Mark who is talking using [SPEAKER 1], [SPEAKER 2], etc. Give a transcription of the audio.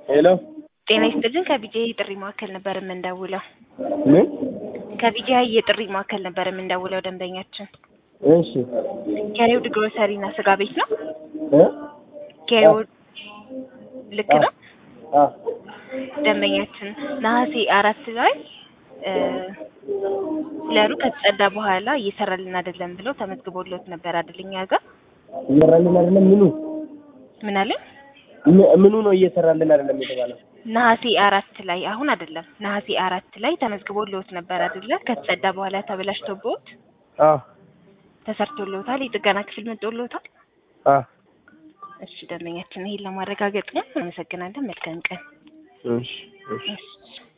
[SPEAKER 1] ሄሎ
[SPEAKER 2] ጤና ይስጥልን ከቢጂአይ የጥሪ ማዕከል ነበር የምንደውለው።
[SPEAKER 1] ምን?
[SPEAKER 2] ከቢጂአይ የጥሪ ማዕከል ነበር የምንደውለው ደንበኛችን
[SPEAKER 1] እሺ
[SPEAKER 2] ኬሪውድ ግሮሰሪ እና ስጋ ቤት ነው።
[SPEAKER 1] እ
[SPEAKER 2] ኬሪውድ ልክ ነው።
[SPEAKER 1] አ
[SPEAKER 2] ደንበኛችን ነሐሴ አራት ላይ እ ኩለሩ ከተጸዳ በኋላ እየሰራልን አይደለም ብለው ተመዝግቦለት ነበር አይደል? እኛ ጋር
[SPEAKER 1] እየሰራልን አይደለም። ምኑ
[SPEAKER 2] ምን አለ?
[SPEAKER 1] ም- ምኑ ነው እየሰራልን አይደለም የተባለው?
[SPEAKER 2] ነሐሴ አራት ላይ አሁን አይደለም፣ ነሐሴ አራት ላይ ተመዝግቦለት ነበር አይደለ? ከተጸዳ በኋላ ተበላሽቶብዎት
[SPEAKER 1] አ
[SPEAKER 2] ተሰርቶልዎታል። የጥገና ክፍል መጥቶልዎታል።
[SPEAKER 1] አ
[SPEAKER 2] እሺ ደንበኛችን ይሄን ለማረጋገጥ ነው። አመሰግናለን። መልካም ቀን።
[SPEAKER 1] እሺ እሺ
[SPEAKER 2] እሺ